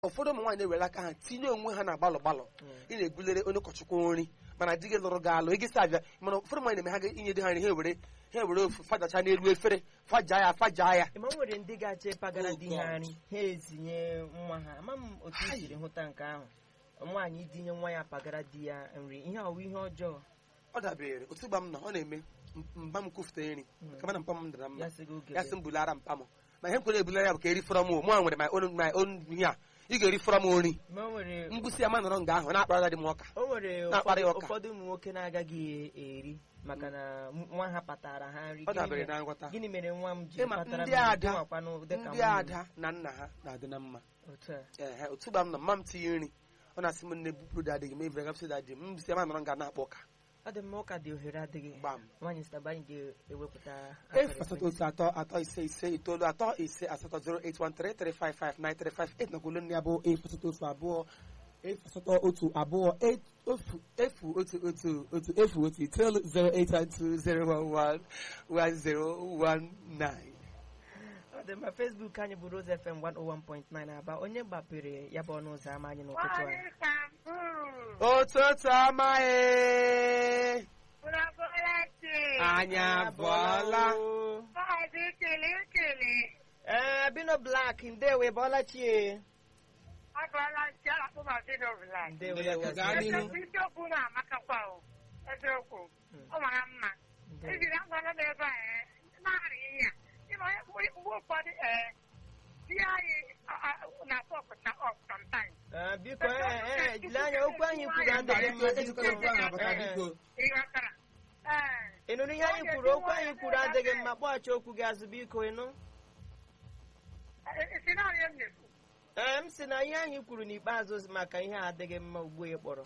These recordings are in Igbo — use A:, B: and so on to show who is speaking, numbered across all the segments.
A: ụfọdụ ụmụ nwaanyị na-ewere aka ha tinye onwe ha na gbalọ gbalọ
B: Mm.
A: ị na-ebulere onye ụkọchukwu nri mana di gị lụrụ gị alụ ị gị sị abịa mana ụfọdụ nwaanyị na-eme ha ga inye di ha nri ha ewere ha ewere ofu fajacha n'elu efere faja ya faja ya
B: ma o nwere ndị ga-achọ ịpagara
A: Oh,
B: di ha
A: God.
B: nri ha ezinye nwa ha ama m otu i siri hụta nke ahụ nwaanyị idinye nwa ya pagara di ya nri ihe ọwụ ihe ọjọọ
A: ọ dabere otu gba m nọ ọ na-eme m- mba m kwufute nri
B: Mm.
A: kama na mpa m dara mma
B: ya sị gị oge
A: ya sị m bulara mpa m ma ihe m kwere ebulara ya bụ ka eri fọrọ m o mụ a nwere my own my own ihe a ị ga-eri fọrọ m nri
B: ma o nwere
A: mgbụsị ya ma nọrọ nga ahụ na-akpara dị m ọka
B: o nwere
A: Na-akparị
B: ụfọdụ
A: ụka.
B: ụfọdụ ụmụ nwoke na-agaghị eri maka na nwa ha patara ha nri
A: ọ
B: Gịnị
A: dabere
B: mere-
A: na nghọta
B: gịnị mere nwa m ji
A: Ịma,
B: patara
A: ndị
B: m nri?
A: ada-
B: Gịnwakwanụ dịka
A: ndị
B: nwunye m.
A: ada na nna ha na-adị na mma
B: otu a
A: ehe otu gba m nọ mma m tinye nri ọ na-asị m nne bupụrụ dadị gị ma evere gapụsị dadị m mbụsị ya ma nọrọ nga na-akpọ ụka
B: ọ dị mma ụka dị ohere adịghị
A: gbam
B: nwaanyị sitaba anyị ga-ewepụta
A: efu asatọ otu atọ atọ ise ise itoolu atọ ise asatọ 08133559358 nakwa olu nne ya bụ efu asatọ otu abụọ efu asatọ otu abụọ e- ofu efu otu otu otu efu otu itoolu 08120111019
B: ọ dị mma Facebook anyị bụ Rose FM 101.9 aba onye gbapere ya bụ ọnụ ụzọ ámá anyị n'ụtụtụ a
A: ụtụtụ amaghị anyị abụọla
B: ee bino black ndewe bọla chie ndewe ya
A: Ndewo, gaa
B: gaziere
A: n'ihu.
B: gị.
C: isiokwu na-amakakwa o eziokwu ọ mara mma
B: Ndewo.
C: ejiri agwala m ebe a ee, na-arị ihe a ịma onye- mgbe mgbe ụfọdụ ee di anyị a- a- na-akpọ ọkụta ọk sometimes
B: Ee, biko ee ee jiri anya okwu anyị kwuru adịghị mma biko
C: ị ghọtara ee
B: ị nụrụ ihe anyị kwuru okwu anyị kwuru adịghị mma kpọghachi okwu gị azụ biko ịnụ
C: esi naanị m na-ekwu
B: ee m sị na ihe anyị kwuru n'ikpeazụ maka ihe a adịghị mma ugbu a ị kpọrọ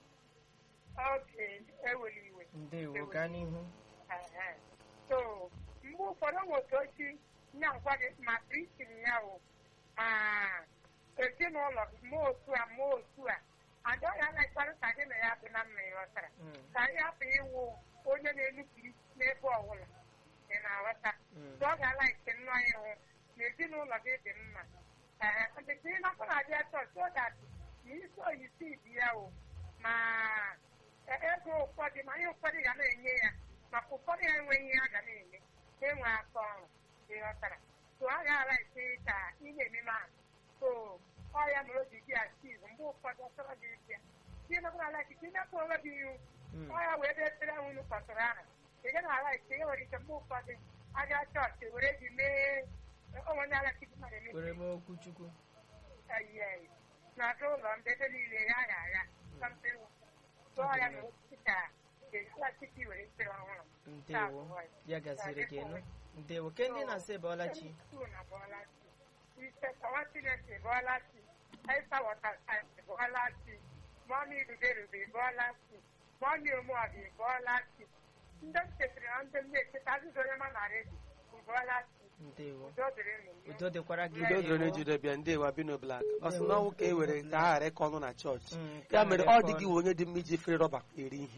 C: oke eweli iwe
B: ndewo gaa n'ihu
C: Ehe. so mgbe ụfọdụ nwe otu ochi na-agwa gị ma kristian ya o ma ezinụlọ gị ma otu a ma otu a ada ya na-ekpara ka gị na ya dị na mma ịghọtara
B: Mm,
C: ka ị hapụ ịwụ onye na-enupụ isi n'ebe ọbụla ị na-aghọta
B: mm.
C: so ọ ga-ala ike nnọọ ịhụ na ezinụlọ gị dị mma ee ọdịka ị nakwa na-abịa chọọchị ọ ga-adị ma isi oyisi dị ya o ma ego ụfọdụ ma ihe ụfọdụ ga na-enye ya maka ụfọdụ ya enweghị ihe a ga na-enye ha enwe aka ọrụ ịghọtara so a ga-ala ike ka ị na-ememe ahụ so ọ ya mere o ji dị achiv mgbe ụfọdụ ọ chọrọ gị ịbịa ihe nakwara ala ikike ịnapụ onwe gị ihu
B: Mm.
C: ọ ya wee bịa ekpere ahụ unu kpọtụrụ ahụ ị gaghị ala ike e nwere ike mgbe ụfọdụ aga chọọchị were gị mee onwe ndị ala chukwu mmadụ eme
B: kwere m okwu chukwu
C: eyi na-aga ụlọ ndị ebe niile ya ya ya something tụọ ya na osisi ka ala chukwu were ekpere ọhụrụ
B: ndewo ya gaziri gị nụ ndewo ke ndị na-asị bọla chi
C: na bọọlachi ise kawa chineke bọọlachi aịsa wọtasaịt bọọlachi mọmi ruberube bọọlachi mọmi omuabi bọọlachi ndị m chetara na ndị m na-echeta azụzụ onye ma na redio bụ bọọlachi
B: ndewo
C: udo dịrị n'ụwa
B: udo dịkwara gị
A: udo dịrị
B: ndewo.
A: ejide bịa ndị wa bino blak ọ sị na ọnwụ ka e were ka a ghara ịkọ ọnụ na chọọchị
B: Mm, ka
A: ya mere
B: ghara
A: ọ
B: ịkọ
A: dị gị
B: ọnụ.
A: onye dị mma iji efere rọba eri ihe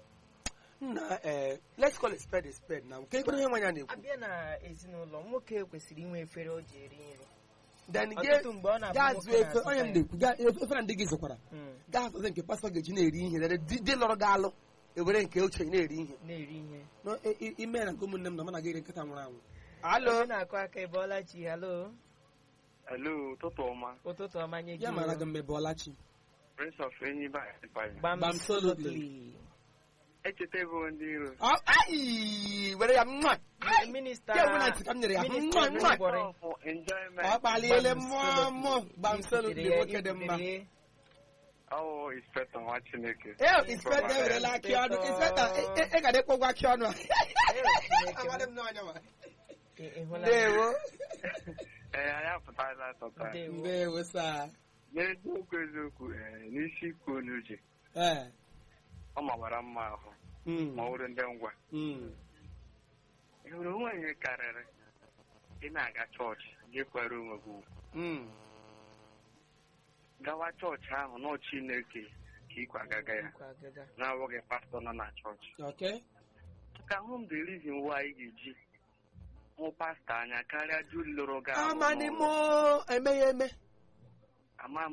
A: nna ee let's call a spade a spade na nke ekpere ihe nwanya na-ekwu
B: abịa na ezinụlọ nwoke kwesịrị inwe efere o ji eri nri
A: then
B: ọtụtụ mgbe ọ na-abụ
A: gaa
B: nwoke
A: zụọ efe
B: na-azụta
A: onye m
B: ya.
A: na-ekwu gaa efere ndị gị zụkwara
B: Mm,
A: gaa zụta nke pastọ ga-eji na-eri ihe dere di di lọrọ gị alụ ewere nke ochie na-eri ihe
B: na-eri ihe
A: No, i- i- ime na nke ụmụnne m na mụ na gị eri nkịta nwụrụ anwụ alo
B: onye na-akụ aka ịbọọla chi halo
D: Hello, ụtụtụ ọma.
B: ụtụtụ ọma nye gị
A: ya mara
B: o.
A: gị mmebe ọlachi
D: Prince of Enyiba Empire.
B: Gbam
A: Gbam solidly.
B: solidly.
D: Echetego ndị iro.
A: Ọ- ai were ya mma
B: minista
A: ya ewu na ntị ka m nyere ya
B: minista
A: mma mma
B: Nwigwori.
D: For enjoyment.
A: ọ kpaliele
B: Gbam
A: mmụọ
B: solidly.
A: mmụọ gbamsolu dị
B: Ikwutere ya,
A: nwoke dị mma
B: ikwutere ya.
D: Oh, inspector nwa Chineke.
A: ee inspekta ewerela akị ọnụ inspekta ị ga ịkwụ ụgwọ akị ọnụ a
B: Chineke m.
A: Amadị m n'anya ma.
B: Ị- ị hụla
A: ndewo
D: Ee, anyị apụtala tọta.
B: Ndewo.
A: ndewo saa
D: N'eziokwu eziokwu, ee, n'isi ikwu n'uche,
A: ee
D: ọ mawara mma ahụ
A: mm,
D: ma ọ bụrụ ndị ngwa.
A: mm.
D: Ị hụrụ onwe ihe karịrị ị na-aga chọọchị gị kwere onwe gị ugwu.
A: Mm.
D: gawa chọọchị ahụ nọ Chineke ka ị kwagaga ya
B: Nkwa agaga.
D: na-awụghị pastọ nọ na chọọchị
A: okay
D: ka hụ m the reason why ị ga-eji hụ pastọ anya karịa di lụrụ gị ahụ
A: amani
D: n'ụlọ.
A: mo eme ya eme
D: ama